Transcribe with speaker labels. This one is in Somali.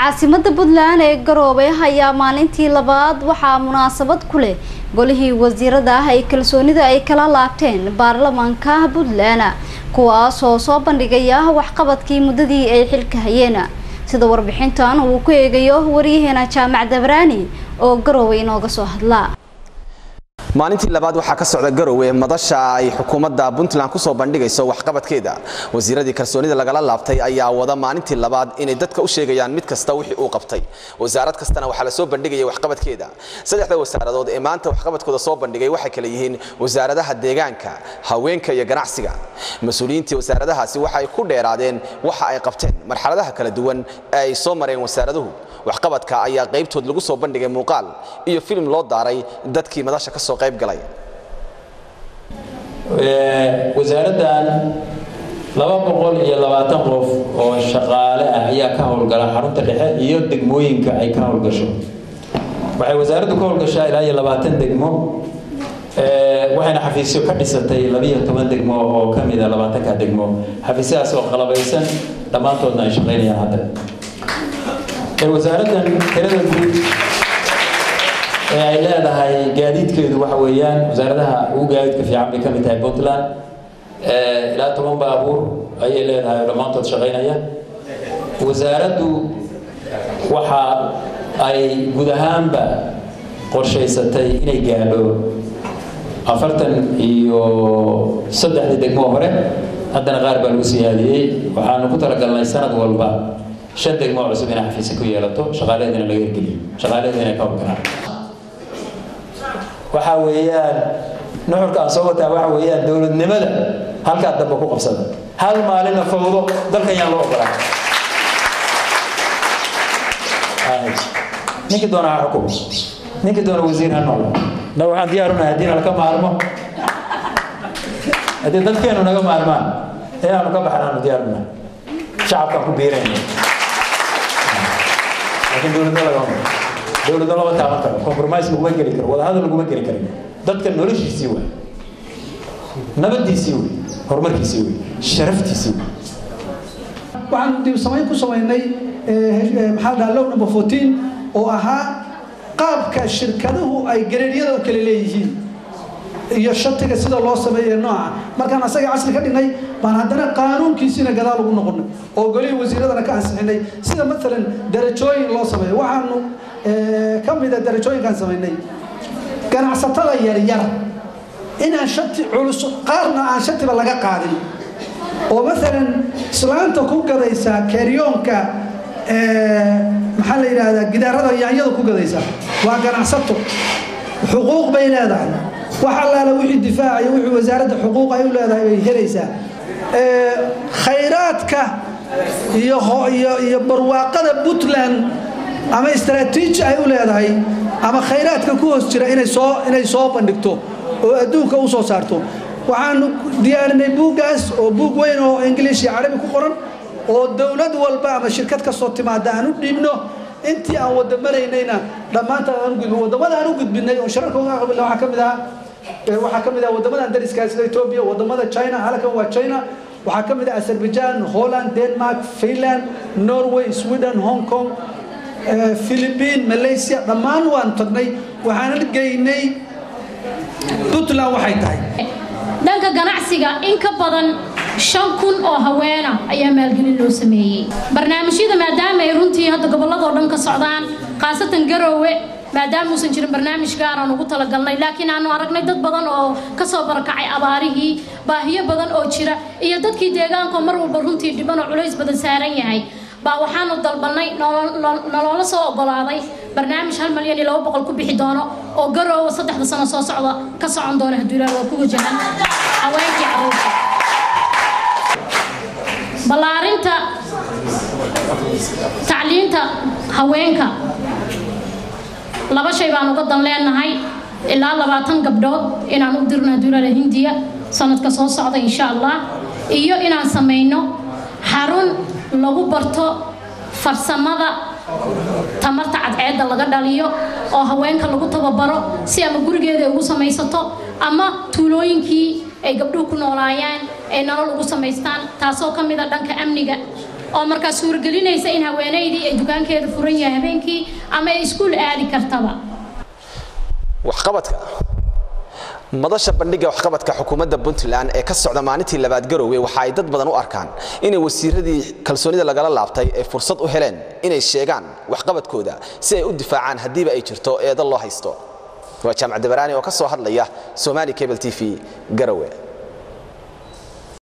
Speaker 1: caasimada puntland ee garoobey ayaa maalintii labaad waxaa munaasabad ku leh golihii wasiirada ah ay kalsoonida ay kala laabteen baarlamaanka puntland kuwaasoo soo bandhigaya waxqabadkii muddadii ay xilka hayeen sida warbixintan uu ku eegayo waryaheena jaamac dabraani oo garowe inooga soo hadla
Speaker 2: maalintii labaad waxaa ka socda garowe madasha ay xukuumadda puntland ku soo bandhigayso waxqabadkeeda wasiiradii kalsoonida lagala laabtay ayaa wada maalintii labaad inay dadka u sheegayaan mid kasta wixii uu qabtay wasaarad kastana waxaa la soo bandhigaya waxqabadkeeda saddexda wasaaradood ee maanta waxqabadkooda soo bandhigay waxay kale yihiin wasaaradaha deegaanka haweenka iyo ganacsiga mas-uuliyiintii wasaaradahaasi waxa ay ku dheeraadeen waxa ay qabteen marxaladaha kala duwan ee ay soo mareen wasaaraduhu waxqabadka ayaa qaybtood lagu soo bandhigay muuqaal iyo filim loo daaray dadkii madasha ka soo qayb galay
Speaker 3: wasaaraddan laba boqol iyo labaatan qof oo shaqaale ah ayaa ka howlgala xarunta dhexe iyo degmooyinka ay ka howlgasho waxay wasaaraddu ka howlgashaa ilaa iyo labaatan degmo waxayna xafiisyo ka dhisatay labiyo toban degmo oo ka mida labaatanka degmo xafiisyadaas oo qalabaysan dhammaantoodna ay shaqaynayaan hadda wasaaraddan tirada guud ee ay leedahay gaadiidkeedu waxa weeyaan wasaaradaha ugu gaadiidka fiican bay ka mid tahay puntland ilaa toban baabuur ayay leedahay oo dhammaantood shaqaynaya wasaaraddu waxa ay guud ahaanba qorshaysatay inay gaadho afartan iyo saddexdii degmo hore haddana qaar baa lagu siyaadiyey waxaanu ku talagalnay sanad walba shan degmo cusub inay xafiisa ku yeelato shaqaalaheedina laga hirgeliyo shaqaalaheedina inay ka howlgalaan waxa weeyaan nuxurka aan soo wataa waxa weeyaan dowladnimada halkaa dambe ku qabsada hal maalina fawdo dalkan yaan loo ogolaa ninkii doona ha xukumo ninkii doona wasiir ha noqdo na waxaan diyaarunahay haddii nalaka maarmo haddii dadkeenu naga maarmaan inaanu ka baxnaanu diyaarunahay shacabkaan ku biirayna laakiin dowladna lagama dowladna lama taaban karo compromise laguma geli karo wadahadal laguma geli karo dadka noloshiisii waay nabadiisii wey horumarkiisii wey sharaftiisii wey
Speaker 4: waxaan dib samayn ku samaynay maxaa dhaha low number fourteen oo ahaa qaabka shirkaduhu ay gareeryada u kala leeyihiin iyo shatiga sida loo sameeyo nooca markaan asaga casri ka dhignay baan haddana qaanuunkiisiina gadaal ugu noqonay oo golihii wasiiradana ka ansixinay sida maalan darajooyin loo sameeyo waxaanu ka mida darajooyinkaan samaynay ganacsatada yaryar inaan shati culus qaarna aan shatiba laga qaadin oo maalan islaanta ku gadaysa keryoonka maxaa la yidhaahdaa gidaarada yaanyada ku gadaysa waa ganacsato xuquuq bay leedahay wax allaala wixii difaacayo wixii wasaaradda xuquuq ay u leedahay bay helaysaa khayraadka iyo iyo barwaaqada puntland ama istaraatiiji ay u leedahay ama khayraadka ku hoos jira inay soo inay soo bandhigto oo adduunka u soo saarto waxaanu diyaarinay buuggaas oo buug weyn oo ingiliish iyo carabi ku qoran oo dowlad walba ama shirkad kastoo timaada aan u dhiibno intii aan wada maraynayna dhammaanta aan u gudbin waddamada aan u gudbinay oo shirarka uga qabilna waxaa ka mid ah waxaa ka mid ah waddamadan dariska sida Ethiopia waddamada China halkan waa China waxaa ka mid ah Azerbaijan Holland Denmark Finland Norway Sweden Hong Kong Philippines Malaysia dhammaan waan tagnay waxaan geynay Puntland waxay tahay
Speaker 5: dhanka ganacsiga in ka badan shan kun oo haweena ayaa maalgelin loo sameeyey barnaamijyada maadaama ay runtii hadda gobolladoo dhan ka socdaan khaasatan garoowe maadaama uusan jirin barnaamij gaar aan ugu talagalnay laakiin aanu aragnay dad badan oo ka soo barakacay abaarihii baahiyo badan oo jira iyo dadkii deegaanka mar walba runtii dhiban oo culays badan saaran yahay baa waxaanu dalbanay nolola soo ogolaaday barnaamij hal malyan iyo laba boqol ku bixi doono oo garoowa saddexda sano soo socda ka socon doona hadduu ilaah waa ku wajahan haweenkii caruurta ballaarinta tacliinta haweenka laba shay baan uga dan leenahay ilaa labaatan gabdhood inaan u dirno hadduu ilaah hindiya sanadka soo socda insha allah iyo inaan samayno xarun lagu barto farsamada tamarta cadceedda laga dhaliyo oo haweenka lagu tababaro si ama gurigeeda ay ugu samaysato ama tuulooyinkii ay gabdhuhu ku noolaayaan ay nolol ugu samaystaan taasoo ka mid a dhanka amniga oo markaa suuragelinaysa in haweenaydii ay dukaankeeda furan yahay habeenkii ama ay iskuul aadi kartaba
Speaker 2: waxqabadka madasha bandhiga waxqabadka xukuumadda puntland ee ka socda maalintii labaad garoowe waxa ay dad badan u arkaan inay wasiiradii kalsoonida lagala laabtay ay fursad u heleen inay sheegaan waxqabadkooda si ay u difaacaan haddiiba ay jirto eedo loo haysto waa jaamac dabaraani oo ka soo hadlaya somali cable t v garowe